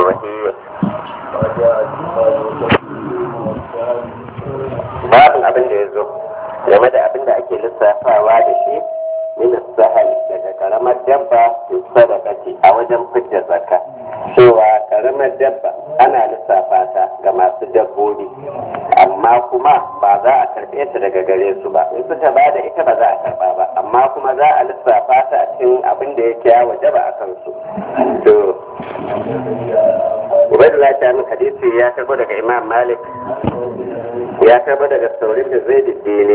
wahiyya babin abin da ya zo game da abin da ake lissafawa da shi min sahal daga karamar dabba sadaqati a wajen fidda zakka cewa karamar dabba ana lissafa ta ga masu dabbobi amma kuma ba za a karɓe ta daga gare su ba in suka ba da ita ba za a karɓa ba amma kuma za a lissafa ta a cikin abin da yake ya waje ba a kansu to ubaidullah ta min hadisi ya karbo daga imam malik ya karbo daga saurin da zai ne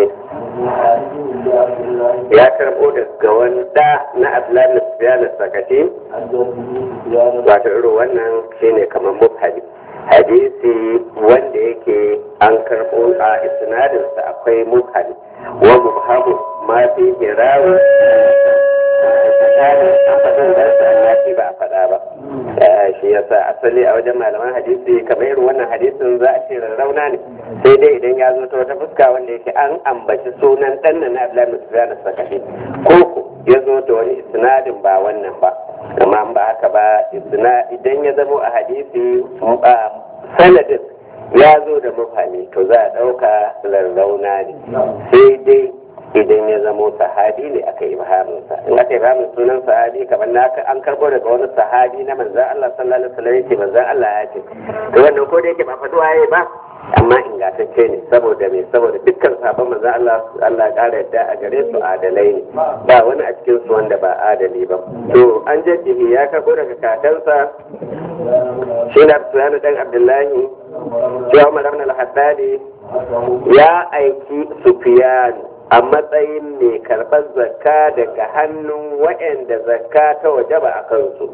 ya karbo daga wani da na abdullahi na sufyan sakati wato irin wannan shine kamar mubhadi hadisi wanda yake an karbo a isnadinsa akwai mubhadi wa mubhamu ma fi hirawi tsakanin an faɗin darsa annabi ba a faɗa ba shi yasa asali a wajen malaman hadisi kamar irin wannan hadisin za a ce rarrauna ne sai dai idan ya zo ta wata fuska wanda yake an ambaci sunan ɗan na Abdullahi bin Sufyan as-Sakafi ko ya zo da wani isnadin ba wannan ba amma ba haka ba idan ya zamo a hadisi sanadin ya zo da mafami to za a ɗauka rarrauna ne sai dai idan ya zamo sahabi ne aka yi bahaminsa in aka yi bahamin sunan sahabi kamar na an karbo daga wani sahabi na manzan Allah sallallahu alaihi wasallam yake manzan Allah ya ce to wannan ko da yake ba faɗi waye ba amma ingantacce ne saboda me saboda dukkan sahabban manzan Allah Allah ya ƙara yadda a gare su adalai ne ba wani a cikin su wanda ba adali ba to an jaddihi ya karbo daga kakansa shi na Sufyan dan Abdullahi cewa Umar ibn al-Haddadi ya aiki Sufyan a matsayin mai karɓar zakka daga hannun waɗanda zakka ta wajaba a kansu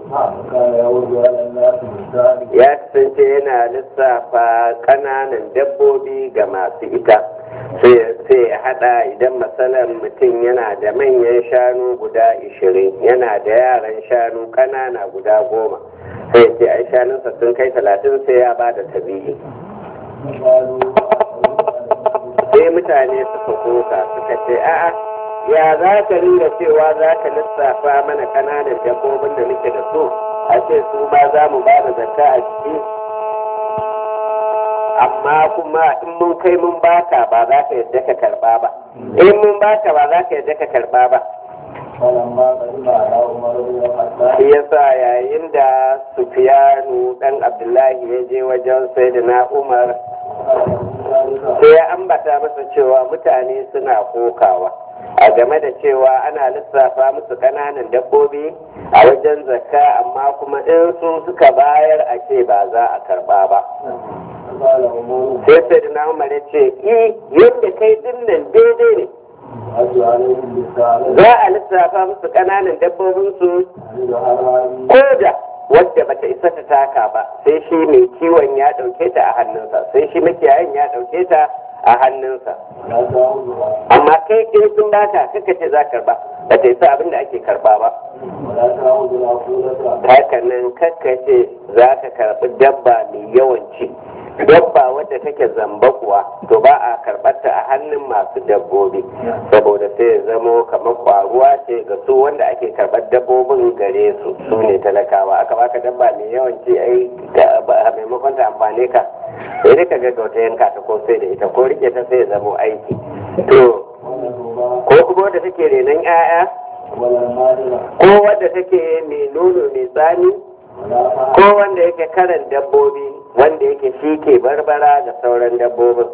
ya kasance yana lissafa ƙananan dabbobi ga masu ita sai ya haɗa idan matsalar mutum yana da manyan shanu guda ishirin yana da yaran shanu ƙanana guda goma sai ce ai shanunsa sun kai talatin sai ya ba da tabi'i sai mutane suka koka suka ce a'a ya za ka ringa cewa za ka lissafa mana kananan dabbobin da muke da su a ce su ma za mu ba da zakka a ciki amma kuma in mun kai mun baka ba za ka yadda ka karba ba in mun baka ba za ka yadda ka karba ba shi yasa yayin da sufiyanu dan abdullahi ya je wajen sayyidina umar sai ya ambata masa cewa mutane suna kokawa a game da cewa ana lissafa musu kananan dabbobi a wajen zakka amma kuma in su suka bayar a ce ba za a karba ba sai sai da umar ya ce yadda kai dinnan daidai ne za a lissafa musu kananan dabbobinsu ko da wadda bata isa ta taka ba sai shi mai kiwon ya dauke ta a hannunsa sai shi makiyayin ya dauke ta a hannunsa amma kai in sun bata kaka ce za karba ba ta isa abin da ake karba ba hakanan kaka ce za ka karbi dabba mai yawan ci dabba wadda take zamba kuwa to ba a karɓarta a hannun masu dabbobi saboda sai ya zamo kamar kwaruwa ce ga su wanda ake karɓar dabbobin gare su su ne talakawa aka baka dabba mai yawan ci ai a maimakon ta amfane ka sai dai ka ga wata yanka ta ko sai da ita ko rike ta sai ya zamo aiki to ko kuma wadda take renon 'ya'ya ko wadda take mai nono mai tsani ko wanda yake karan dabbobi wanda yake shi ke barbara da sauran dabbobin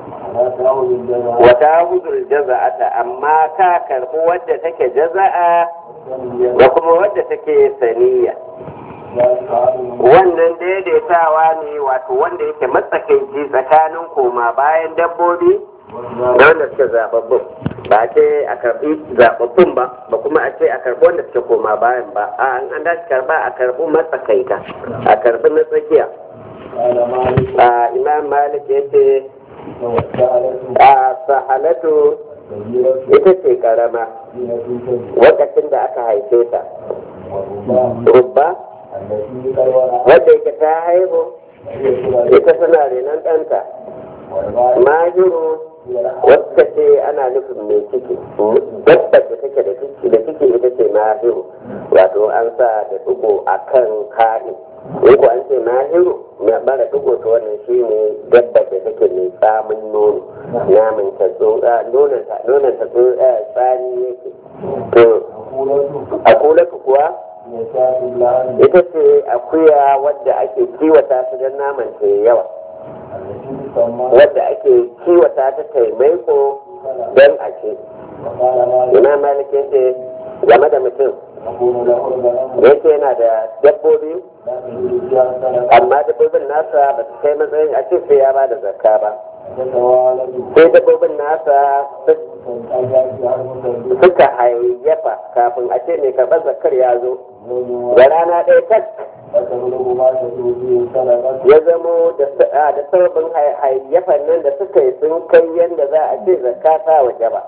wata huzur jaza'ata amma ka karɓi wadda take jaza'a da kuma wadda take saniya wannan daidaitawa ne wato wanda yake matsakaici tsakanin koma bayan dabbobi da wanda suke zababbun ba a ce a karɓi zababbun ba ba kuma a ce a karɓi wanda suke koma bayan ba a an dace karɓa a karɓi matsakaita a karɓi na tsakiya a imam malik ya ce a sahalatu ita ce karama lokacin da aka haife ta rubba wadda yake ta haihu ita suna renon ɗanta mahiru wadda ce ana nufin mai ciki dabbar da take da ciki da ciki ita ce mahiru wato an sa da dugo a kan ka'i in ko an ce mahiru na bara dugo to wannan shi ne dabba da take mai tsamin nono naman ta tsotsa nonon ta nonon ta tsotsa tsani yake to a kula kuwa ita ce akuya wadda ake kiwata su don naman ta yawa wadda ake kiwata ta taimaiko don a ce ina malike ce game da mutum yake yana da dabbobi amma dabbobin nasa ba su kai matsayin a ce sai ya ba da zakka ba sai dabbobin nasa suka hayyafa kafin a ce mai karɓar zakkar ya zo da rana ɗaya tak ya zamo da sababin hayyafan nan da suka yi sun kai yadda za a ce zakka ta waje ba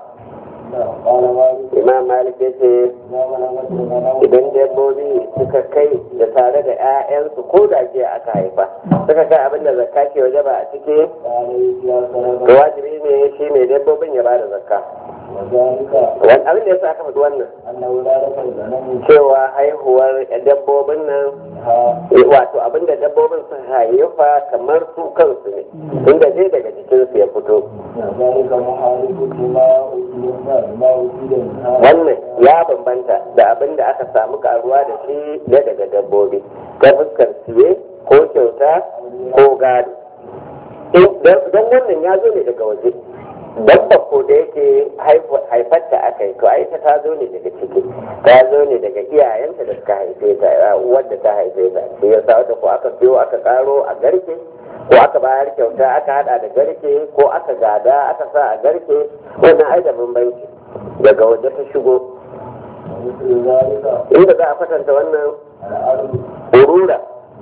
imam malik ya ce idan dabbobi suka kai da tare da 'ya'yansu ko da jiya aka haifa suka kai abin da zakka ke waje ba a ciki to wajibi ne shi mai dabbobin ya bada zakka wani abin da ya sa aka faɗi wannan cewa haihuwar dabbobin nan wato abin da dabbobin sun haifa kamar su kansu ne inda dai daga jikinsu ya fito wannan ya bambanta da abin da aka samu karuwa da shi da daga dabbobi ta fuskar siye ko kyauta ko gado don wannan ya zo ne daga waje dabba ko da yake haifarta aka yi to aita ta zo ne daga ciki ta zo ne daga iyayenta da suka haife ta wadda ta haife ta shi yasa wata ko aka biyo aka karo a garke ko aka bayar kyauta aka hada da garke ko aka gada aka sa a garke wannan ai da bambanci daga waje ta shigo inda za a kwatanta wannan urura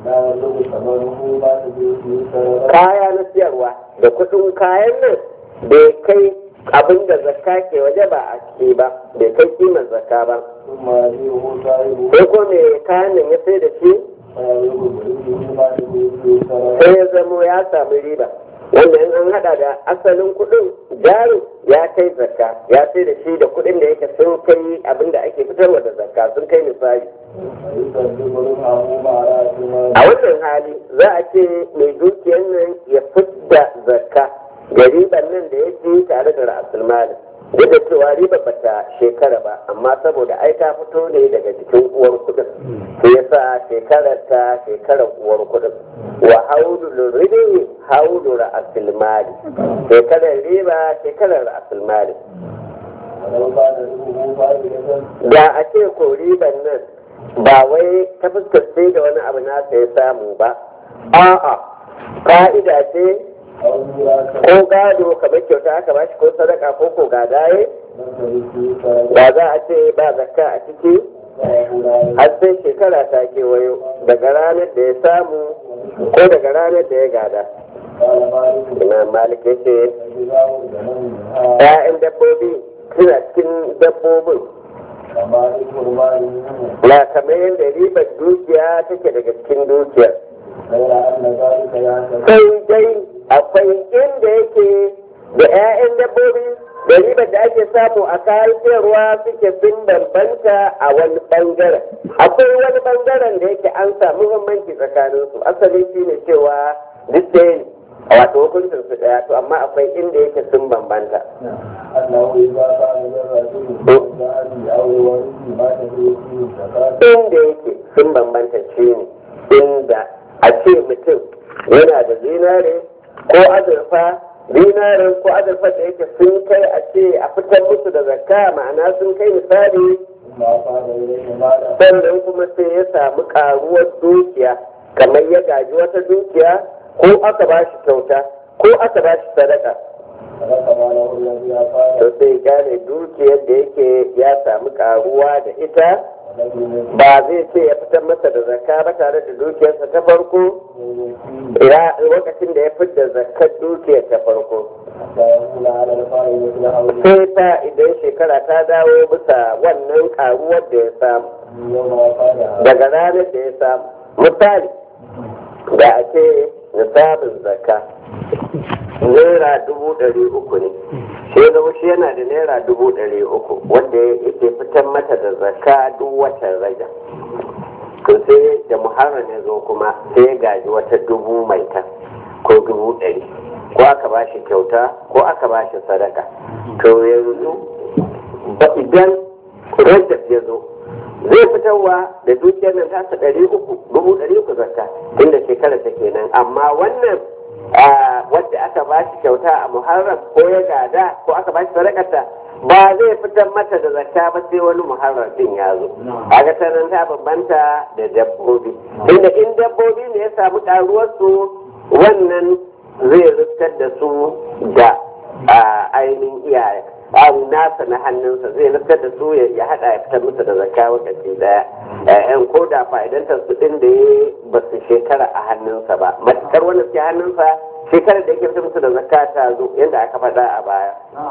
kaya na siyarwa da kudin kayan nan bai kai abin da zakka ke waje ba a ciki ba bai kai kimar zakka ba sai ko me kayan nan ya sai da shi sai ya zamo ya samu riba wanda in an hada da asalin kudin jarin ya kai zakka ya sai da shi da kudin da yake sun kai abin da ake fitarwa da zakka sun kai misali a wannan hali za a ce mai dukiyar nan ya fidda zakka ga riban nan da ya ci tare da ra'asul malin duk da cewa riba bata shekara ba amma saboda ai ta fito ne daga jikin uwar kudin sai yasa shekarar ta shekarar uwar kudin wa haulu ribi haulu ra'asul mali shekarar riba shekarar ra'asul mali da a ce ko riban nan ba wai ta fuskar sai da wani abu nasa ya samu ba a'a ka'ida ce ko gado kamar kyauta aka ba shi ko sadaka ko ko gadaye ba za a ce ba zakka a ciki har sai shekara ta kewayo daga ranar da ya samu ko daga ranar da ya gada imam malik ya ce ‘ya'yan dabbobi suna cikin dabbobin na kamar yadda ribar dukiya take daga cikin dukiyar sai dai akwai inda yake da 'ya'yan dabbobi da ribar da ake samu a kayan sayarwa suke sun bambanta a wani bangaren akwai wani bangaren da yake an samu bambanci tsakanin su asali shi ne cewa duk da a wato hukuncin su daya to amma akwai inda yake sun bambanta inda yake sun bambanta shi ne inda a ce mutum yana da zinare ko azurfa dinarin ko azurfa da yake sun kai a ce a fitar musu da zakka ma'ana sun kai misali sannan kuma sai ya samu karuwar dukiya kamar ya gaji wata dukiya ko aka ba shi kyauta ko aka ba shi sadaka to sai gane dukiyar da yake ya samu karuwa da ita ba zai ce ya fitar masa da zakka ba tare da dukiyarsa ta farko lokacin da ya fitar zakar dukiyar ta farko sai ta idan shekara ta dawo bisa wannan karuwar da ya samu daga ranar da ya samu misali da a ce nisabin zakka naira dubu ɗari uku ne sai zama shi yana da naira dubu ɗari uku wanda yake fitar mata da zakka duk watan raja to sai da muharram ya zo kuma sai ya gaji wata dubu mai ta ko dubu ɗari ko aka ba shi kyauta ko aka ba shi sadaka to yanzu ba idan rajab ya zo zai fitarwa da dukiyar nan tasa ɗari uku dubu ɗari uku zakka inda shekara ta kenan amma wannan wadda aka ba shi kyauta a muharram ko ya gada ko aka ba shi sadakarta ba zai fitar mata da zakka ba sai wani muharram din ya zo a ga ta nan ta bambanta da dabbobi inda in dabbobi ne ya samu karuwarsu wannan zai riskar da su da ainihin iyaye abu nasa na hannunsa zai riskar da su ya hada ya fitar musu da zakka wakati daya yan ko da fa'idantar su din da ya ba su shekara a hannunsa ba matukar wanda suke hannunsa shekarar da yake fitar musu da zakka ta zo yadda aka faɗa a baya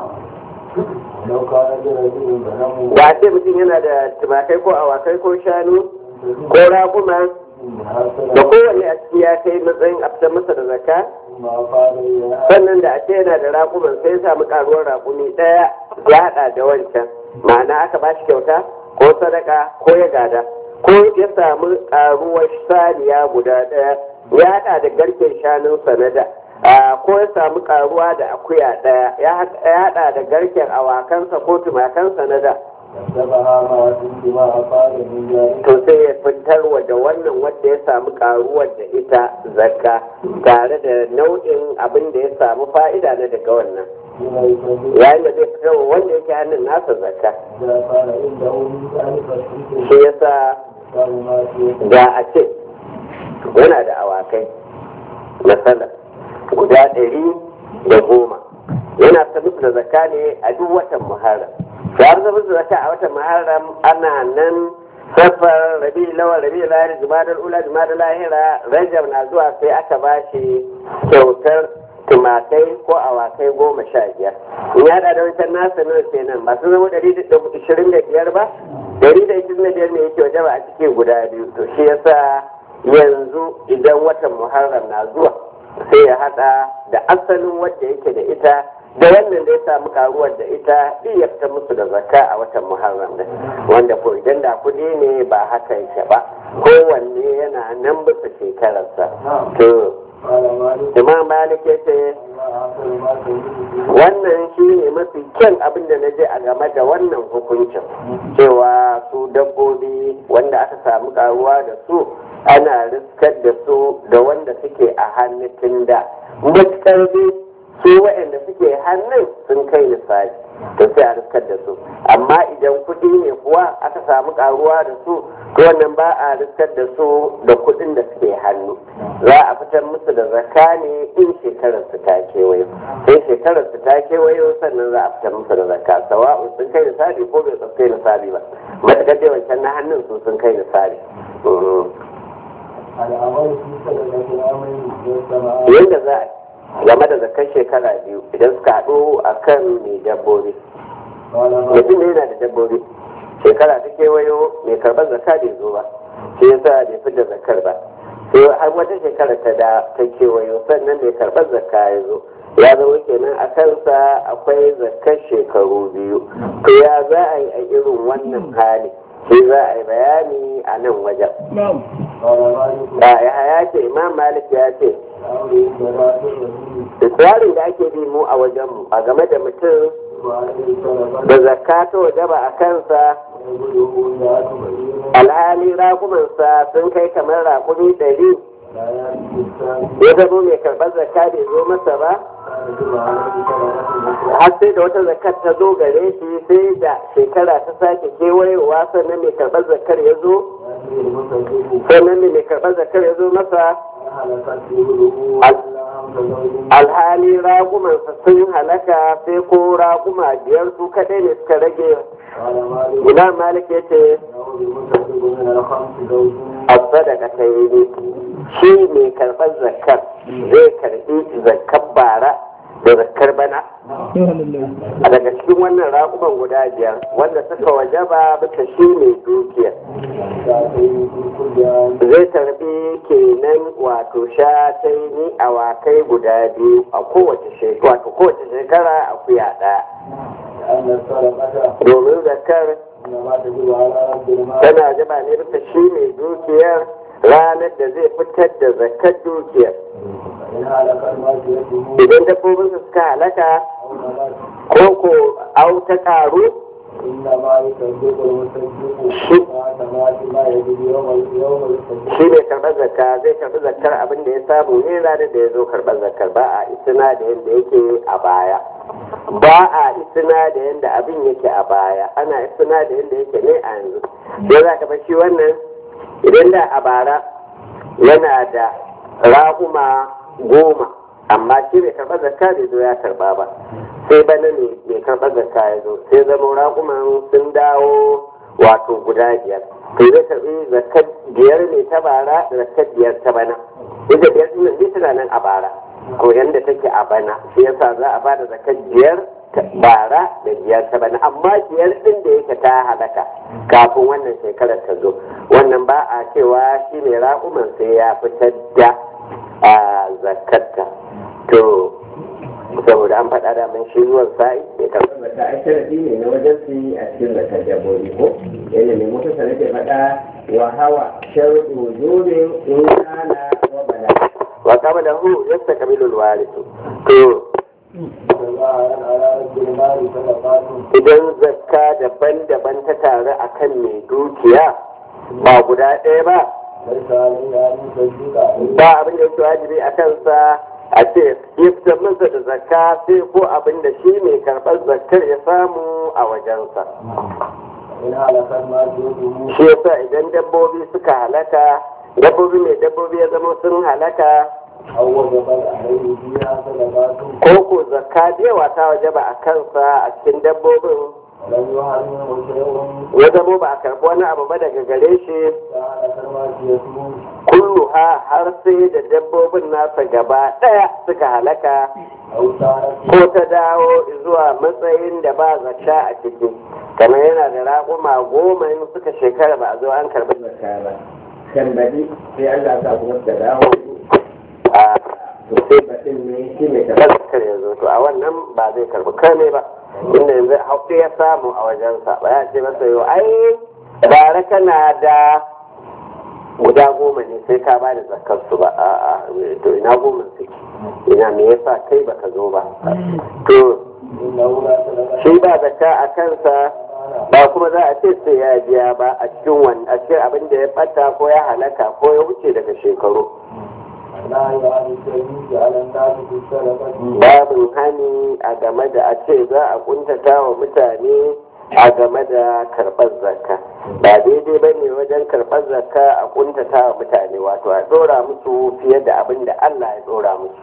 da ce mutum yana da tumakai ko awakai ko shanu ko raguma da kowanne a ciki ya kai matsayin a fitar masa da zakka sannan da a ce yana da raƙuman sai ya samu ƙaruwar raƙumi ɗaya ya haɗa da wancan ma'ana aka ba shi kyauta ko sadaka ko ya gada ko ya samu ƙaruwar saniya guda ɗaya ya haɗa da garken shanun sanada ko ya samu ƙaruwa da akuya ɗaya ya haɗa da garken awakansa ko tumakansa na da to sai ya fitarwa da wannan wanda ya samu karuwar da ita zakka tare da nau'in abin da ya samu fa'ida na daga wannan yayin da zai fitarwa wanda yake hannun nasa zakka shi yasa da a ce yana da awakai na sana guda ɗari da goma yana ta musu da zakka ne a duk watan muharram har da musu zaka a watan muharram ana nan safar rabi lawan rabi lahira jumadal ula jumadal lahira rajab na zuwa sai aka ba shi kyautar tumakai ko awakai goma sha biyar in ya da wancan nasa nawa kenan ba su zama ɗari da ishirin da biyar ba ɗari da ishirin da biyar ne yake waje ba a cikin guda biyu to shi yasa yanzu idan watan muharram na zuwa sai ya hada da asalin wadda yake da ita da wannan da ya samu karuwar da ita iya fita musu da zakka a watan muharram da wanda ko idan da kudi ne ba haka yake ba kowanne yana nan bisa shekararsa to imam malik ya ce wannan shi ne mafi kyan abin da na je a game da wannan hukuncin cewa su dabbobi wanda aka samu karuwa da su ana riskar da su da wanda suke a hannun da matukar su waɗanda suke hannun sun kai lissafi to sai a riskar da su amma idan kuɗi ne kuwa aka samu karuwa da su to wannan ba a riskar da su da kuɗin da suke hannu za a fitar musu da zakka ne in shekarar su ta kewayo sai shekarar su ta kewayo sannan za a fitar musu da zakka sawa'u sun kai lissafi ko bai kai lissafi ba matakar dai wancan na hannun su sun kai lissafi yadda za a game da zakar shekara biyu idan suka haɗu a kan mai dabbobi mutum ne yana da dabbobi shekara ta kewayo mai karɓar zakka bai zo ba shi yasa bai fi da zakar ba sai har wata shekara ta da ta kewayo sannan mai karɓar zakka ya zo ya zama kenan a kansa akwai zakar shekaru biyu to ya za a yi a irin wannan hali shi za a yi bayani a nan wajen ya ce imam malik ya ce tsarin da ake bi mu a wajenmu a game da mutum da zakka ta wajaba a kansa alhali rakumansa sun kai kamar rakumi ɗari ya zama mai karɓar zakka bai zo masa ba har sai da wata zakkar ta zo gare shi sai da shekara ta sake kewayewa sannan mai karɓar zakkar ya zo sannan mai karɓar zakkar ya zo masa alhali ragumansa sun halaka sai ko raguma biyar su kadai ne suka rage ina malik ya ce a sadaka ta yi shi mai karɓar zakar zai karɓi zakar bara da zakar bana a daga cikin wannan raƙuman guda biyar wanda suka wajaba bisa shi mai dukiya zai tarbi kenan wato shataini awakai guda biyu a kowace shekara wato kowace shekara akuya ɗaya أن الصدقة domin zakar إنما تجب على رب المال tana jaba ne bisa shi mai dukiyar ranar da zai fitar da zakar dukiyar فإن هلك الماشيته idan dabbobinsa suka halaka أو نبات ko ko au ta karu إنما يصدق المصدق ما تمات ما يجب يوم يوم الصدق shi mai karɓar zakka zai karɓi zakkar abin da ya samu ne ranar da ya zo karɓar zakkar ba a isina da yadda yake a baya ba a isina da yadda abin yake a baya ana isina da yadda yake ne a yanzu sai za ka shi wannan idan da a bara yana da raguma goma amma shi bai karɓar zakka bai zo ya karɓa ba sai bana ne mai karɓar zakka ya zo sai zama raguman sun dawo wato guda biyar to zai karɓi zakkar biyar ne ta bara da zakkar biyar ta bana ita biyar ɗin nan tana nan a bara ko yanda take a bana shi yasa za a bada zakkar biyar ta bara da biyar ta bana amma biyar ɗin da yake ta halaka kafin wannan shekarar ta zo wannan ba a cewa shi ne raƙuman sai ya fitar da a zakarta to saboda an faɗa da man shi zuwan sa'i ya karɓi Bata a sharafi ne na wajen su yi a cikin zakar dabbobi ko yadda mai mutu sana ke faɗa wa hawa sharuɗu wujurin in kana wa bala. wa kama da hu yasta kabilul warisu to تظاهر على رب المال صدقات idan zakka daban-daban ta taru akan mai dukiya ba guda ɗaya ba ليس عليه أن يصدق ba abin da yake wajibi a kansa a ce ya fitar masa da zakka sai ko abin da shi mai karɓar zakkar ya samu a wajensa إن هلك الماشيته shi yasa idan dabbobi suka halaka dabbobi mai dabbobi ya zama sun halaka أو وجب عليه فيها صدقات ko ko zakka da yawa ta waje ba a kansa a cikin dabbobin ولم يحرمه شيء ya zama ba a karɓi wani abu ba daga gare shi فهلك الماشيته kullu ha har sai da dabbobin nasa gaba ɗaya suka halaka أو صارت ko ta dawo zuwa matsayin da ba zakka a ciki kamar yana da raƙuma goma in suka shekara ba a zo an karɓi Zakka ba. Kan baɗi sai Allah sa kuma suka dawo a to sai baɗin ne shi mai da karɓar. zakkar ya zo to a wannan ba zai karɓi kame ba inda yanzu haƙƙi ya samu a wajensa ba ya ce masa yau ai bara kana da guda goma ne sai ka ba da zakkar su ba a'a to ina goma suke ina me yasa kai baka zo ba to إنه لا صدقة shi ba zakka a kansa ba kuma za a ce sai ya biya ba a cikin wani a cikin abin da ya bata ko ya halaka ko ya wuce daga shekaru النهي عن التمييز على الناس في الصدقة babin hani a game da a ce za a kuntata wa mutane a game da karɓar zakka ba daidai ba ne wajen karɓar zakka a kuntata wa mutane wato a ɗora musu fiye da abin da Allah ya ɗora musu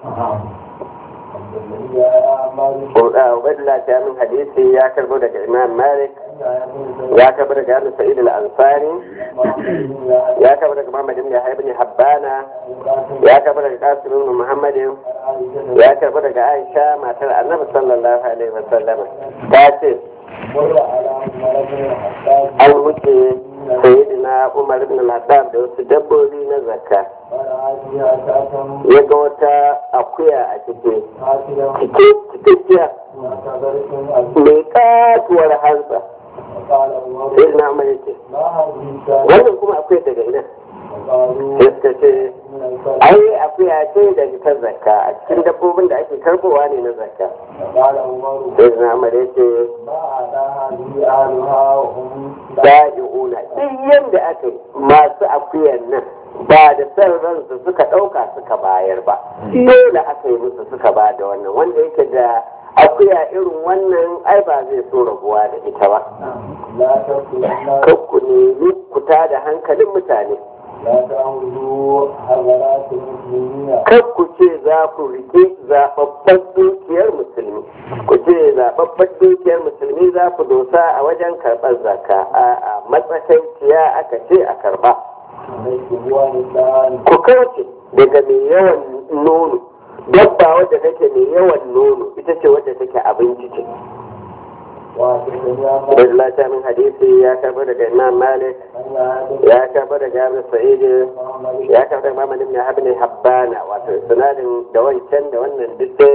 يا مالك Ubaidullah ta min hadisi ya karbo daga Imam Malik ya karbo daga Abu Sa'id al-Ansari ya karbo daga Muhammad ibn Yahya ibn Habbana ya karbo daga Qasim ibn Muhammad ya karbo daga Aisha matar Annabi sallallahu alaihi wasallam ta ce مر على ملك الحساس an wuce sayyidina Umar ibn al-Khattab da wasu dabbobi na zakka فرعى فيها شاة ya ga wata akuya a ciki قاتلا cike cikakkiya معتبرة mai katuwar hantsa وقال عمر sayyidina Umar ya ce ما هذه الشاة wannan kuma akwai daga ina وقالوا sai suka ce من الفرد ai akuya ce da ta zakka a cikin dabbobin da ake karbowa ne na zakka وقال عمر sai na amar ya ce ما أعطى هذه أهلها وهم da'i'una duk yadda aka yi masu akuyan nan ba da san ransu suka ɗauka suka bayar ba dole aka yi musu suka ba da wannan wanda yake da akuya irin wannan ai ba zai so rabuwa da ita ba لا تقتلوا الناس kakku nemi kuta da hankalin mutane لا تأخذوا حضرات المسلمين kar ku ce za ku rike zaɓaɓɓen dukiyar musulmi ku ce zaɓaɓɓen dukiyar musulmi za ku dosa a wajen karɓar zakka a matsakaiciya aka ce a karɓa عليكم والدان ku kauce daga mai yawan nono dabba wadda take mai yawan nono ita ce wadda take abinci ce وحدثني عن da lata min hadisi ya karɓa daga imam malik أن هذا ya karɓa daga abu sa'id محمد ya karɓa daga mamman ibn habib habbana wato sinadin da wancan da wannan duk ɗaya ne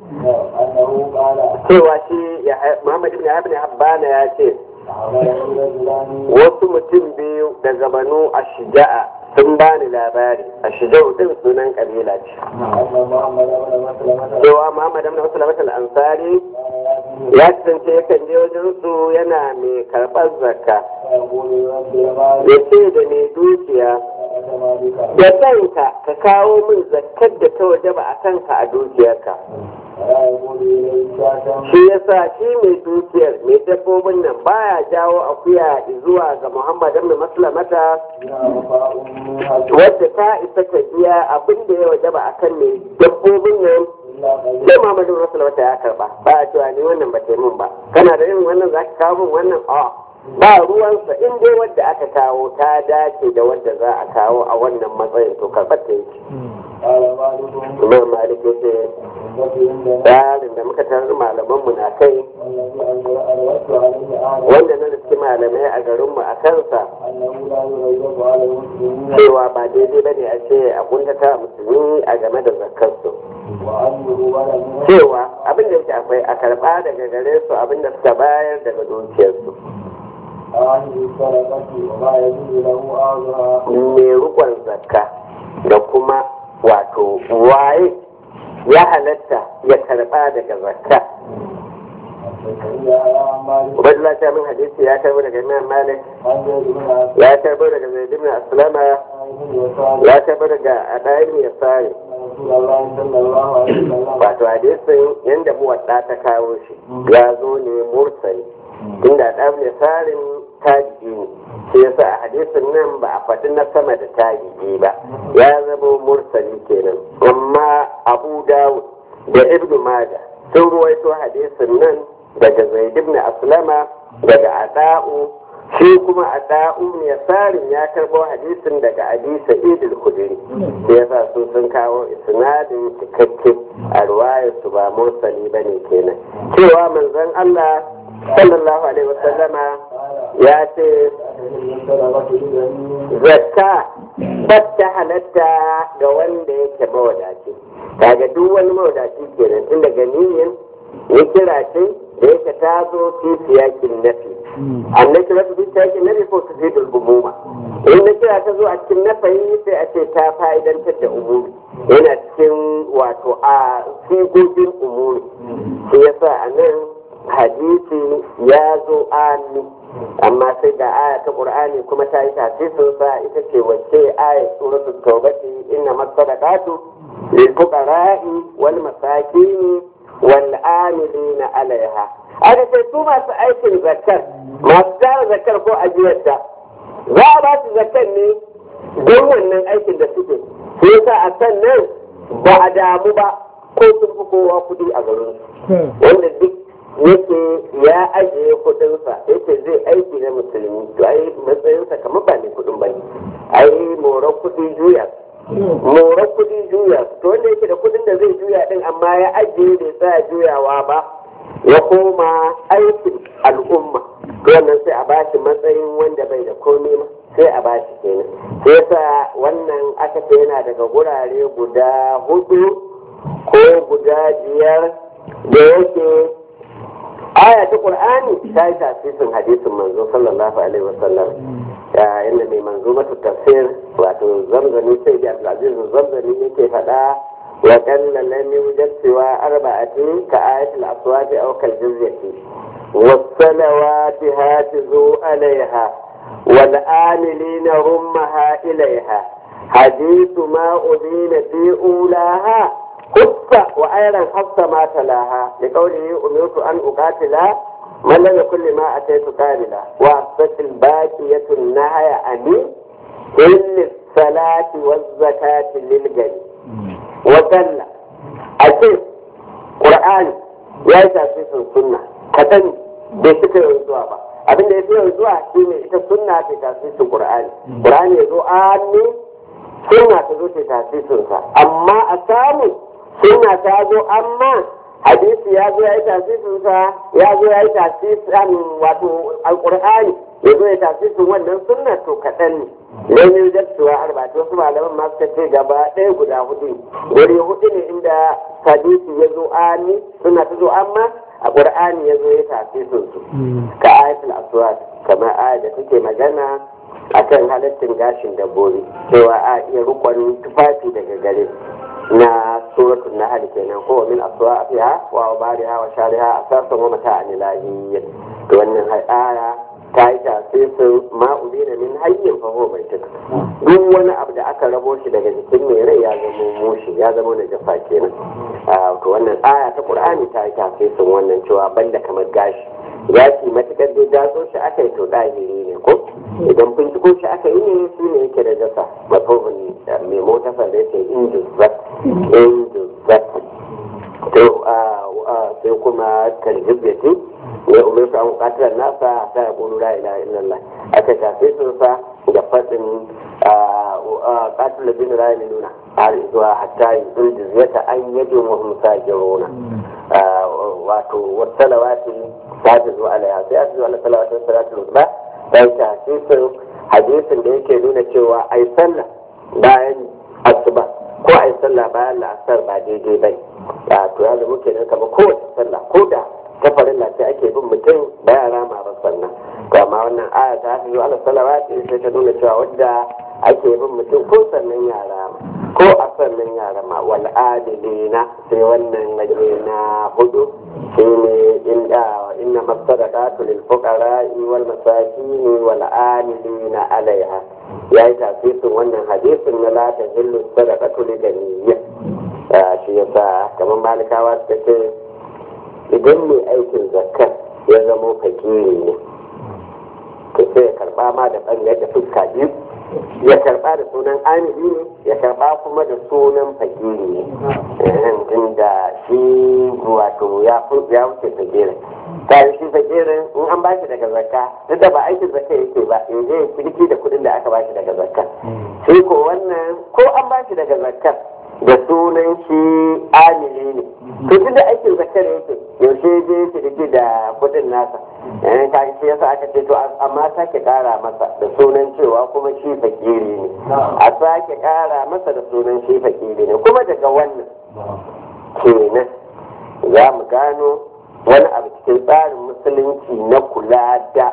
أنه قال cewa shi Yahya- Muhammad ibn Ibn Habbana ya ce أخبرني رجلان wasu mutum biyu daga banu Ashija'a sun bani labari Ashija'u din sunan kabila ce أن محمد بن مسلمة cewa Muhammad ibn Sulaiman al-Ansari كان يأتي ya kasance yakan je wajen su yana mai karɓar zakka فيقول رب المال ya ce da mai dukiya أتما بك da kanka ka kawo min zakkar da ta wajaba a kanka a dukiyarka ولا يقول إليه شاة shi yasa shi mai dukiyar mai dabbobin nan baya jawo akuya zuwa ga Muhammad ibn Maslamata بها وفاء منها wadda ta isa ta biya abin da ya wajaba akan mai dabbobin nan إلا قليلا sai Muhammad ibn Maslamata ya karba ba a cewa ni wannan ba ta yi min ba kana da irin wannan zaka kawo min wannan a ba ruwansa in dai wadda aka kawo ta dace da wadda za a kawo a wannan matsayin to karɓar ta yake قال بعضهم Imam Malik ya ce التي عندنا tsarin da muka tarar malamanmu na kai والذي أردت عليه أعلم wanda na riski malamai a garinmu a kansa أنه لا يغيب على المسلمين cewa ba daidai ba ne a ce a kuntata musulmi a game da zakarsu وأنه ولم cewa abin da yake akwai a karɓa daga gare su abin da suka bayar daga dukiyarsu عن السرقة وما يجوز له أخذها mai rukon zakka da kuma wato waye ya halatta ya karɓa daga zakka الشيخية على مالك Ubaidullah ta min hadisi ya karɓo daga Imam Malik عن زيد بن عبد ya karɓo daga Zaid ibn Aslama الله بن يسار ya karɓo daga Adaim Yasari رسول الله صلى الله عليه وسلم wato hadisin yanda muwadda ta kawo shi ya zo ne mursali inda ɗan misalin tabi'i ne shi yasa a hadisin nan ba a faɗi na sama da tabi'i ba ya zama mursali kenan amma abu dawud da ibn majah sun ruwaito hadisin nan daga zaid ibn aslama daga ada'u shi kuma ada'u ne sarin ya karɓo hadisin daga abi sa'id al-khudri shi yasa su sun kawo isnadin cikakke a ruwayar su ba mursali bane kenan cewa manzon Allah sallallahu alaihi wasallama ya ce السرقة لبني zakka bata halatta ga wanda yake mawadaci kaga duk wani mawadaci kenan tun daga niyyar ya kira ce da yake ta zo fi siyakin nafi annan kira su fi siyakin nafi ko su fi dulbumuma in na kira ta zo a cikin nafayi sai a ce ta fa'idantar da umuri yana cikin wato a sigogin umuri shi yasa a nan hadisi ya zo ami amma sai ga aya ta qur'ani kuma ta yi tafsirin sa ita ce wacce aya suratul tawbati inna masadaqatu lil fuqara'i wal masakin wal amilina alaiha aka ce su masu aikin zakkar masu tara zakkar ko ajiyarta za a ba su zakkar ne don wannan aikin da suke sai yasa a sannan ba a damu ba ko sun fi kowa kuɗi a garin wanda duk yake ya ajiye kudinsa yake zai aiki na musulmi to ai matsayinsa kamar ba ne kudin bane ai moran kudi juya moran kudi juya to wanda yake da kudin da zai juya din amma ya ajiye bai sa juyawa ba ya koma aikin al'umma to wannan sai a bashi matsayin wanda bai da komai ma sai a bashi kenan sai yasa wannan aka ce yana daga gurare guda hudu ko guda biyar da yake aya ta qur'ani ta yi tasirin hadisin manzo sallallahu alaihi wasallam ya inda mai manzo mata tafsir wato zamzani sai da abdulaziz zamzani yake faɗa wa qalla lam yujad siwa arba'ati ka ayatul aswati aw kal jizyati والصلوات هاتزوا عليها والآملين رمها إليها حديث ما أذين في أولاها خص وأيضا خص ما تلاها لقوله أمرت أن أقاتل من لم يكن لما أتيت قابلا وأثبت الباقية النهي عن إلا الصلاة والزكاة للجن وقال أكيد قرآن ya yi tasirin sunna ka sani bai suka yi zuwa ba abin da ya fi yau zuwa shi ne ita sunna ta tasirin qur'ani qur'ani ya zo anni sunna ta zo ta tasirin sa amma a samu sunna ta zo amma hadisi ya zo ya yi tasirin sa ya zo ya yi tasirin wato alqur'ani ya zo ya tasirin wannan sunna to kaɗan ne lamin da cewa arba'atu wasu malaman ma suka ce gaba ɗaya guda hudu wuri hudu ne inda hadisi ya zo ani suna ta zo amma a qur'ani ya zo ya tafi su ka ayatul aswad kamar aya da take magana akan halittin gashin dabbobi cewa a iya rukun tufafi daga gare na suratul nahl kenan ko min aswafiha wa ubariha wa shariha asasan wa mata'an ilahi to wannan aya ta yi tasirin ma'udina min hayyin fa huwa baituk duk wani abu da aka rabo shi daga jikin mai rai ya zama mushi ya zama na jafa kenan to wannan aya ta qur'ani ta yi tasirin wannan cewa banda kamar gashi gashi matukar dai datso shi aka yi to ɗahiri ne ko idan binciko shi aka yi ne shi ne yake da jasa mafofin mai mota da yake injuzat injuzat to sai kuma kaljibbati ya umarta an katilar nasa ta ya kulu la ilaha illallah aka shafe sun sa da faɗin katilar bin la nuna har zuwa hatta yi zuljizyata an yajin wa musa jirona wato wasalawati ta ta zuwa alaiha sai aka zuwa salawatin salatul usba ta yi tasirin hadisin da yake nuna cewa ai sallah bayan asuba ko ai sallah bayan la'asar ba daidai bai ya to ya zama kenan kamar kowace sallah ko da ta farilla sai ake bin mutum da yara ma ba sannan to amma wannan aya ta fi ala salawati sai ta nuna cewa wadda ake bin mutum ko sannan yara ko a sannan yara ma wal adilina sai wannan naje na hudu shine inda inna masadaqatu lil fuqara wal masakin wal amilina alaiha yayi tafsirin wannan hadisin na la tahillu sadaqatu lil ganiyya shi yasa kamar malikawa suka ce idan mai aikin zakar ya zamo fakiri ne to sai ya karba ma da ɓangare da fuska biyu ya karba da sunan amiri ne ya karba kuma da sunan fakiri ne tunda shi wato ya wuce fakirin ta shi fakirin in an ba shi daga zakka duk da ba aikin zakka yake ba in je kirki da kuɗin da aka ba shi daga zakka sai ko wannan ko an ba shi daga zakka da sunan shi amili ne to tunda aikin zakar yake yaushe je shi da da kudin nasa eh ka shi yasa aka ce to amma sake kara masa da sunan cewa kuma shi fakiri ne a sake kara masa da sunan shi fakiri ne kuma daga wannan kenan za mu gano wani abu cikin tsarin musulunci na kula da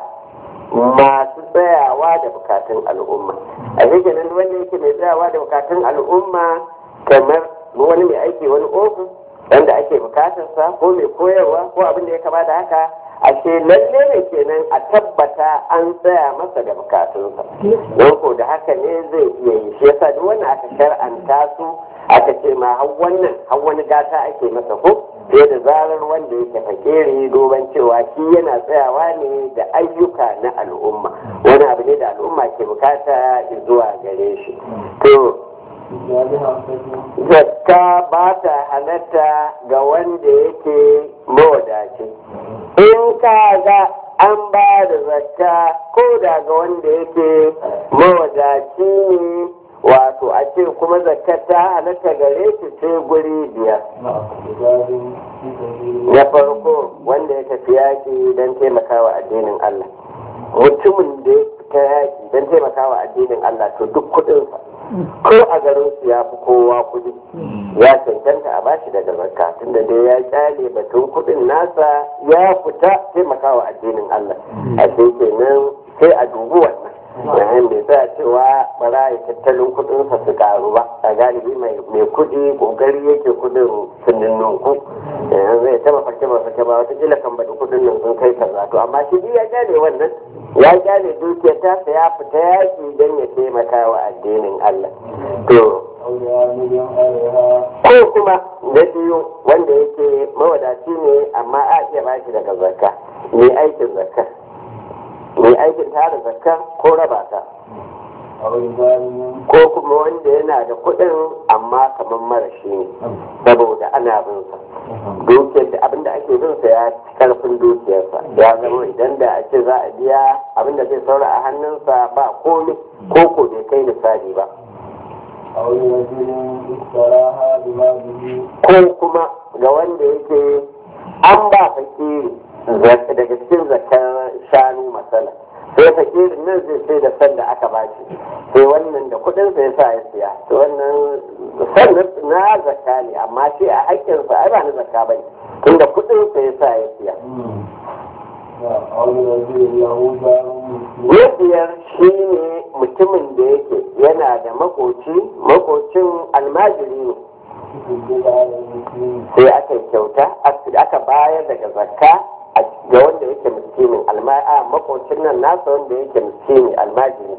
masu tsayawa da bukatun al'umma a kenan wanda yake mai tsayawa da bukatun al'umma kamar wani mai aiki wani ofis wanda ake bukatarsa ko mai koyarwa ko abin da ya kama da haka ashe lalle ne kenan a tabbata an tsaya masa da bukatunsa don ko da haka ne zai iya yi shi yasa duk wannan aka shar'anta su aka ce ma har wannan har wani gata ake masa ko sai da zarar wanda yake fakere doban cewa shi yana tsayawa ne da ayyuka na al'umma wani abu ne da al'umma ke bukata zuwa gare shi to zakka ba ta halatta ga wanda yake mawadaci in ka ga an ba da zakka ko da ga wanda yake mawadaci ne wato a ce kuma zakka ta halatta gare shi sai guri biyar na farko wanda ya tafi yaƙi don taimakawa addinin Allah mutumin da ya fita yaƙi don taimakawa addinin Allah to duk kuɗinsa ko a garin su ya fi kowa kudi ya cancanta a bashi daga zakka tunda dai ya kyale batun kudin nasa ya fita taimakawa addinin Allah a sai kenan sai a dubi wannan yayin bai sa cewa bara ya tattalin kudinsa su karu ba a galibi mai kudi kokari yake kudin sun ninku yanzu zai taba farke ba farke ba wata kila kan baɗi kudin nan sun kai kaza to amma shi ya kyale wannan ya kyale dukiyar tasa ya fita yaki don ya taimaka wa addinin Allah to ko kuma na biyu wanda yake mawadaci ne amma a iya bashi daga zakka mai aikin zakka mai aikin tara zakka ko raba ta ko kuma wanda yana da kuɗin amma kamar marashi ne saboda ana bin sa dukiyar da abinda ake bin sa ya ci karfin dukiyarsa ya zama idan da a ce za a biya abinda zai saura a hannunsa ba komai ko ko bai kai misali ba ko kuma ga wanda yake an ba fakiri daga cikin zakar shanu masala sai fakirin nan zai sai da san da aka bashi sai wannan da kudin sa yasa ya siya to wannan san na zakka ne amma shi a hakkin sa ai ba na zakka bane tunda kudin sa yasa ya siya Yadiyar shi ne mutumin da yake yana da makoci makocin almajiri ne sai aka kyauta aka bayar daga zakka ga wanda yake miskinin alma'a makocin nan nasa wanda yake miskini almajiri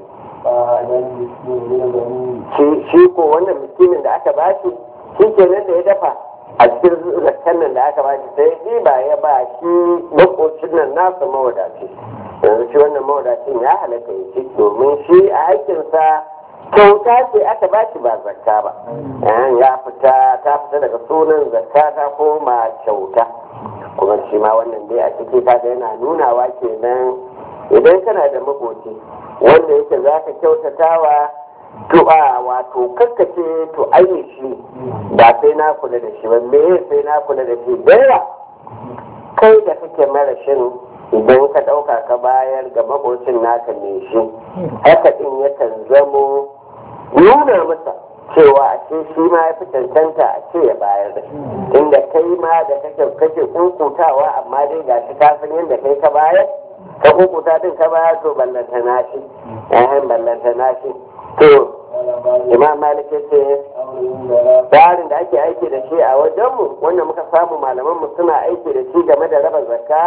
shi ko wannan miskinin da aka bashi shi ke nan da ya dafa a cikin zakkan nan da aka bashi sai shi ba ya ba shi makocin nan nasa mawadaci yanzu shi wannan mawadacin ya halatta ya ci domin shi a haƙƙinsa kyauta ce aka ba shi ba zakka ba ya fita ta fita daga sunan zakka ta koma kyauta kuma shi ma wannan dai a ciki kaga yana nunawa kenan idan kana da makoci wanda yake za ka kyautatawa du'a wato kakkace to ayi shi ba sai na kula da shi ba me sai na kula da shi da kai da kake marashin idan ka ɗauka ka bayar ga makocin naka ne shi haka ɗin yakan zamo nuna masa cewa a ce shi ma ya fi cancanta a ce ya bayar da inda kai ma da kake kake kukutawa amma dai ga shi kafin yadda kai ka bayar ka kukuta din ka bayar to ballanta nashi eh ballanta nashi to imam malik ya ce tsarin da ake aiki da shi a wajenmu wanda muka samu malamanmu suna aiki da shi game da raba zakka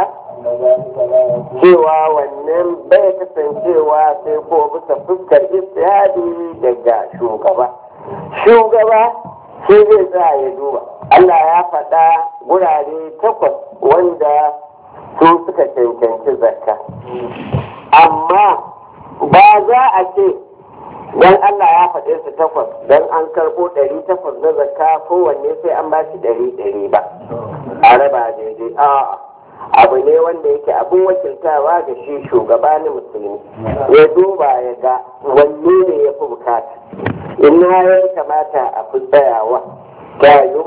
cewa wannan bai kasancewa sai ko bisa fuskar istihadi daga shugaba shugaba shi zai sa ya duba Allah ya faɗa gurare takwas wanda su suka cancanci zakka amma ba za a ce don Allah ya faɗe su takwas don an karɓo ɗari takwas na zakka kowanne sai an ba shi ɗari ɗari ba a raba daidai a'a abu ne wanda yake abin wakiltawa ga shi shugaba na musulmi ya duba ya ga wanne ne ya fi bukata ina ya kamata a fi tsayawa tayo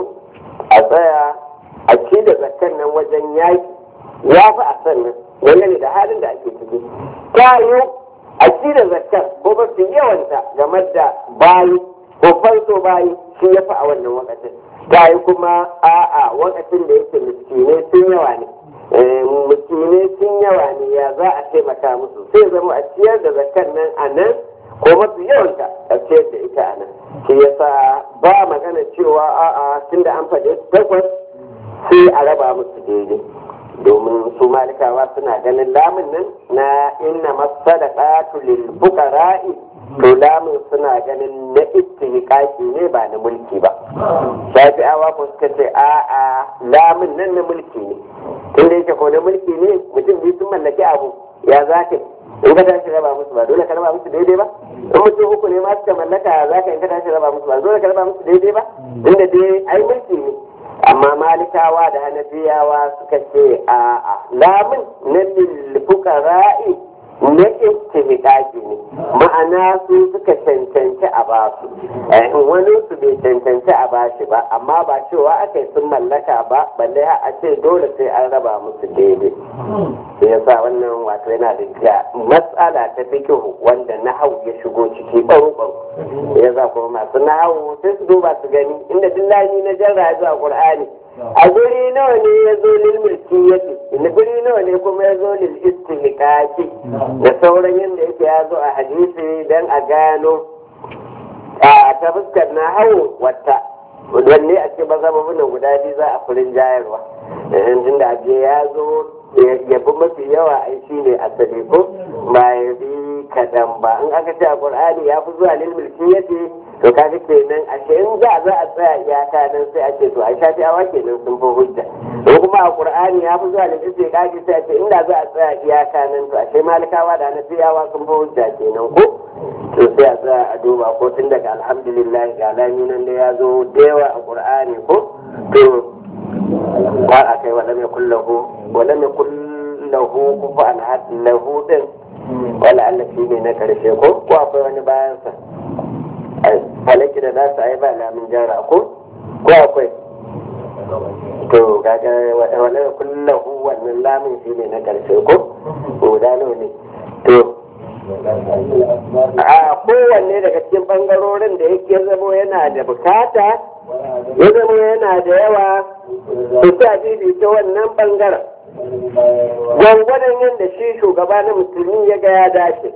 a tsaya a ci da zakkan nan wajen yaki ya fi a sannan dangane da halin da ake ciki tayo a ci da zakkar ko ba su yawanta game da bayi ko farko bayi shi ya fi a wannan wakatin tayi kuma a'a wakatin da yake miskinai sun yawa ne musulmai sun yawa ne ya za a taimaka musu sai zama a ciyar da zakar nan a nan ko mafi yawanta a ciyar da ita a nan shi yasa ba magana cewa a'a tunda an faɗi takwas sai a raba musu daidai domin su malikawa suna ganin lamun nan na inna masadaqatu lil fuqara'i to lamun suna ganin na istihqaqi ne ba na mulki ba shafi'awa ko suka ce a'a lamun nan na mulki ne tun da yake ko na mulki ne mutum biyu sun mallaki abu ya za ka in ka tashi raba musu ba dole ka raba musu daidai ba in mutum uku ne ma suka mallaka ya za ka in ka tashi raba musu ba dole ka raba musu daidai ba inda dai ai mulki ne amma malikawa da hanafiyawa suka ce a'a lamun na lil fuqara'i na istihqaqi ne ma'ana su suka cancanci a basu wani su bai cancanci a bashi ba amma ba cewa aka yi sun mallaka ba balle a ce dole sai an raba musu daidai sai ya sa wannan wato yana da matsala ta fikihu wanda nahau ya shigo ciki ɓaro ya sa kuma masu nahau sai su duba su gani inda dillani na jarra ya zuwa qur'ani a guri nawa ne ya zo lil mulkiyati inda guri nawa ne kuma ya zo lil istihqaqi da sauran yadda yake ya zo a hadisi dan a gano a ta fuskar na hawo wata wanne a ce mazhababin nan guda biyu za a furin jayarwa yanzu da abu ya zo ya bi mafi yawa ai shi ne asali ko ba ya bi kaɗan ba in aka ce a qur'ani ya fi zuwa lil mulkiyati to kaga kenan a ce in za za a tsaya iyaka nan sai a ce to a shafi awa kenan sun fi hujja in kuma a qur'ani ya fi zuwa lil istiqaqi sai a ce inda za a tsaya iyaka nan to a ce malikawa da nasiyawa sun fi hujja kenan ko to sai a tsaya a duba ko tun daga alhamdulillah ga lami nan da ya zo da yawa a qur'ani ko to ba a kai wala mai kullahu wala mai kullahu kufa an lahu din wala Allah shi ne na karshe ko ko akwai wani bayan sa falaki da za su yi ba lamin jara ko ko akwai to gaga wala kullahu wannan lamin shi ne na karshe ko guda ne to a kowanne daga cikin bangarorin da yake zamo yana da bukata ya zama yana da yawa su ta ta wannan bangaren gwangwadon yadda shi shugaba na musulmi ya ga ya dace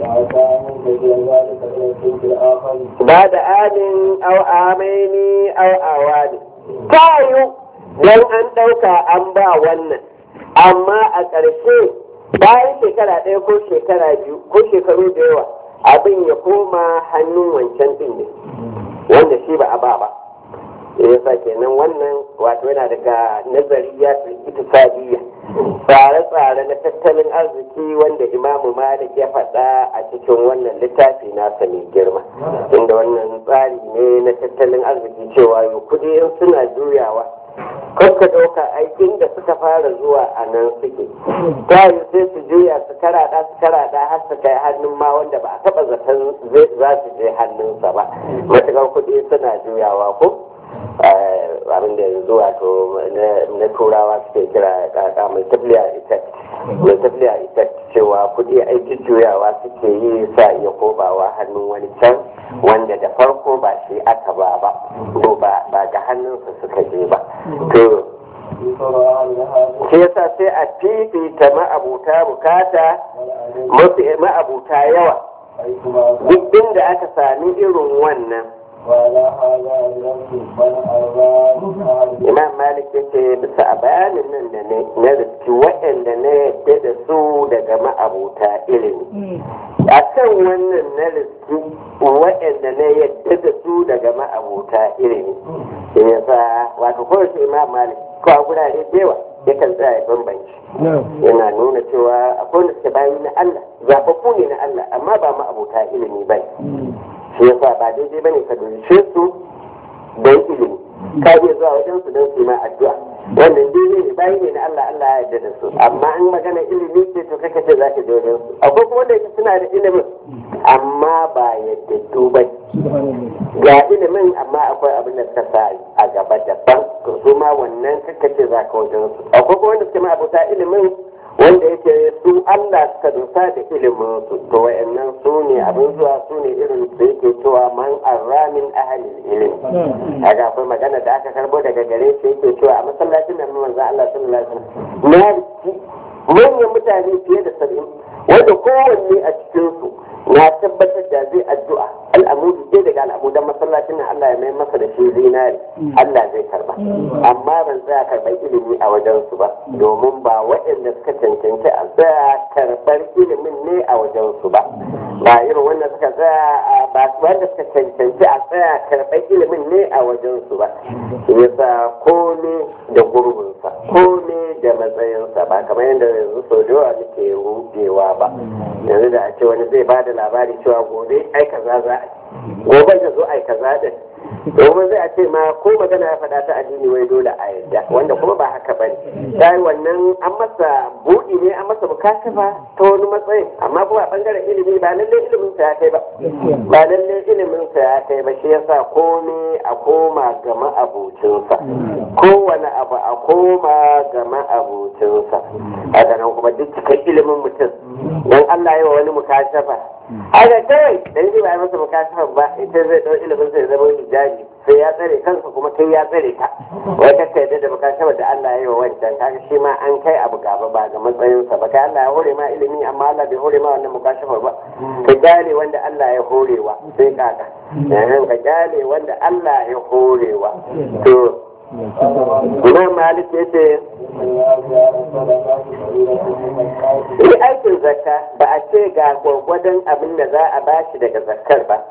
ba da amin au amaini au awani ta yi don an ɗauka an ba wannan amma a ƙarshe bayan shekara ɗaya ko shekara biyu ko shekaru da yawa abin ya koma hannun wancan ɗin ne wanda shi ba a ba ba ya sa kenan wannan wato yana daga nazari ya iktisadiyya tsare-tsare na tattalin arziki wanda imamu malik ya faɗa a cikin wannan littafi nasa mai girma inda wannan tsari ne na tattalin arziki cewa yau kuɗi in suna juyawa kakka ɗauka aikin da suka fara zuwa a nan suke ta yi sai su juya su karaɗa su karaɗa har su kai hannun ma wanda ba a taɓa zaton za su je hannunsa ba matuƙar kuɗi suna juyawa ko abin da yanzu wato na turawa suke kira kaka mai tafiya effect mai tafiya effect cewa kudi aiki juyawa suke yi sa iya kobawa hannun wani can wanda da farko ba shi aka ba ba ko ba ga hannunsa suka je ba to shi yasa sai a fifita ma'abuta bukata ma'abuta yawa duk inda aka sami irin wannan imam malik ya ce bisa a bayanin nan da ne na riski waɗanda na yadda da su daga ma'abuta ilimi a kan wannan na riski waɗanda na yadda da su daga ma'abuta ilimi in ya sa wato kowace imam malik ko a gurare da yawa yakan tsaya ya bambanci yana nuna cewa akwai wanda suke bayi na Allah zaɓaɓɓu ne na Allah amma ba ma'abuta ilimi ba shi yasa ba daidai bane ka dushe su don ilimi ka iya zuwa wajen su don su ma addu'a wannan daidai ne bayi ne na Allah Allah ya yarda da su amma an magana ilimi ce to kake ce zaka je wajen su akwai kuma wanda suna da ilimin amma ba yadda duba ga ilimin amma akwai abin da suka sa a gaba daban to su ma wannan kake ce zaka wajen su akwai kuma wanda suke ma abota ilimin wanda yake su Allah suka dosa da ilimin su to wayannan su ne abin zuwa su ne irin da yake cewa man arramin ahalil ilim kaga akwai magana da aka karbo daga gare shi yake cewa a masallacin nan manzo Allah sallallahu alaihi wasallam na manyan mutane fiye da saba'in wanda kowanne a cikin su na tabbatar da zai addu'a al'amudu dai daga al'amudan masallacin nan Allah ya mai masa da shi zinari Allah zai karba amma ban tsaya karɓar ilimi a wajen su ba domin ba waɗanda suka cancanci a tsaya karɓar ilimin ne a wajen su ba ba irin wanda suka tsaya ba wanda suka cancanci a tsaya karɓar ilimin ne a wajen su ba yasa kome da gurbinsa kome da matsayinsa ba kamar yadda yanzu sau da yawa muke rubewa ba yanzu da a ce wani zai ba da labari cewa gobe ai kaza za a gobe da zo ai kaza din domin zai a ce ma ko magana ya faɗa ta addini wai dole a yadda wanda kuma ba haka bane dai wannan an masa buɗi ne an masa bukatafa ta wani matsayin amma kuma a bangaren ilimi ba lalle ilimin sa ya kai ba ba lalle ilimin sa ya kai ba shi yasa komai a koma ga ma'abucinsa kowane abu a koma ga ma'abucinsa haka nan kuma duk cikin ilimin mutum dan Allah ya wa wani mukashafa haka kawai dan ji ba ya masa mukashafa ba ita zai dau ilimin sai zama hijabi sai ya tsare kansa kuma kai ya tsare ka wai ka yadda da mukashafa da Allah ya yi wa wancan kaga shi ma an kai abu gaba ba ga matsayinsa ba kai Allah ya hore ma ilimi amma Allah bai hore ma wannan mukashafa ba ka gane wanda Allah ya horewa sai kaka ka gane wanda Allah ya horewa to Imam Malik ya ce Yi aikin zakka ba a ce ga gwargwadon abin da za a bashi daga zakkar ba.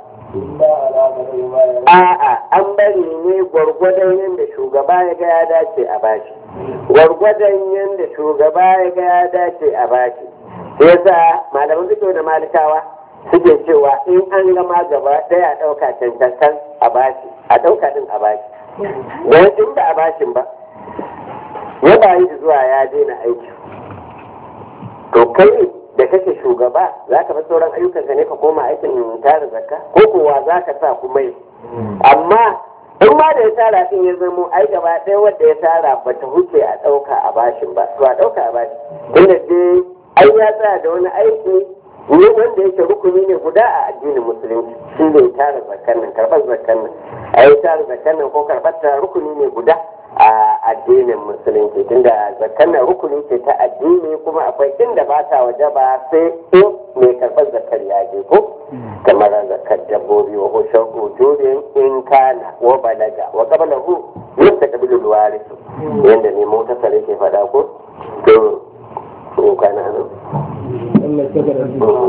A'a an bari ne gwargwadon yadda shugaba ya ga ya dace a bashi. Gwargwadon yadda shugaba ya ga ya dace a bashi. Sai yasa malaman fito da malikawa suke cewa in an gama gaba ɗaya ɗauka cancantan a bashi, a ɗauka ɗin a bashi. Don in ba a bashin ba, ya bayi da zuwa ya daina aiki. To kai da kake shugaba za ka bar sauran ayyukanka ne ka koma aikin tara zakka ko kowa za ka sa kuma yi. Amma in ma da ya tara din ya zamo ai gaba ɗaya wanda ya tara ba ta huce a ɗauka a bashin ba to a ɗauka a bashin. Tunda dai ai ya tsaya da wani aiki ne wanda yake rukuni ne guda a addinin musulunci shi ne tara zakkan nan karɓar zakkan nan a yi tara zakkan nan ko karɓar ta rukuni ne guda a addinin musulunci tunda zakkan nan rukuni ce ta addini kuma akwai inda ba ta waje ba sai in mai karɓar zakkar ya je ko kamar zakkar dabbobi wa hushen ujubin in kana wa balaga wa qablahu yadda kabilul warisu yanda ne mota sare ke faɗa ko to ko kana nan Allah ta gara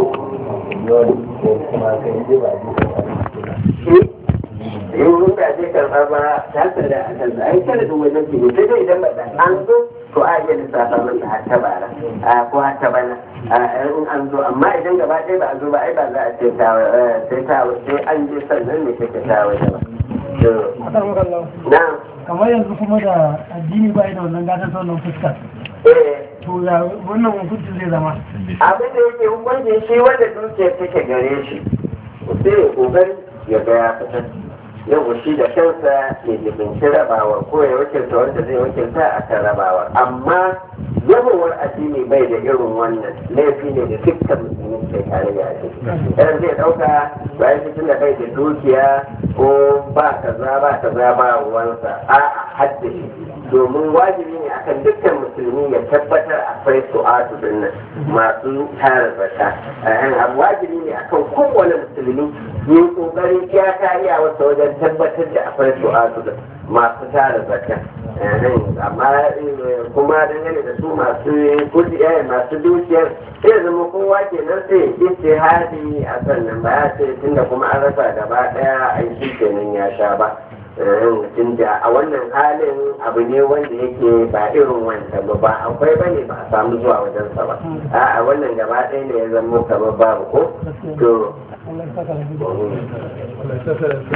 in da zai karɓa ba ta da a kan ai kada da wajen ki sai dai idan ba an zo to a iya lissafa masa har ta bara a ko har ta bana in an zo amma idan gaba ɗaya ba a zo ba ai ba za a ce ta sai ta sai an je sannan ne take ta waje ba Akar makallau. na Kamar yanzu kuma da addini ba da wannan gadon ta wannan fuskar. eh To ya wannan hukuncin zai zama. abin da yake hukunci shi wanda dukiyar take gare shi sai ya kokari ya ga ya fitar yau shi da kansa ya jibinci rabawar ko ya wakilta wanda zai wakilta a kan rabawar amma yawowar addini bai da irin wannan laifi ne da dukkan musulmi ke tare da ake idan zai dauka bayan cikin da bai da dukiya ko ba kaza ba kaza ba ruwansa a'a hadda shi domin wajibi ne akan dukkan musulmi ya tabbatar akwai su'atu din nan masu tara zakka abu wajibi ne akan kowane musulmi yi kokarin ya kariya wasa wajen tabbatar da akwai su'atu din masu tara zakka amma kuma dangane da su masu kudi masu dukiyar sai zama kowa kenan sai istihadi a sannan ba ya ce tunda kuma an rasa gaba daya aiki kenan ya sha ba tun da a wannan halin abu ne wanda yake ba irin wancan ba ba akwai bane ba a samu zuwa wajensa ba a wannan gaba ɗaya ne ya zama kamar babu ko to Allah ya saka da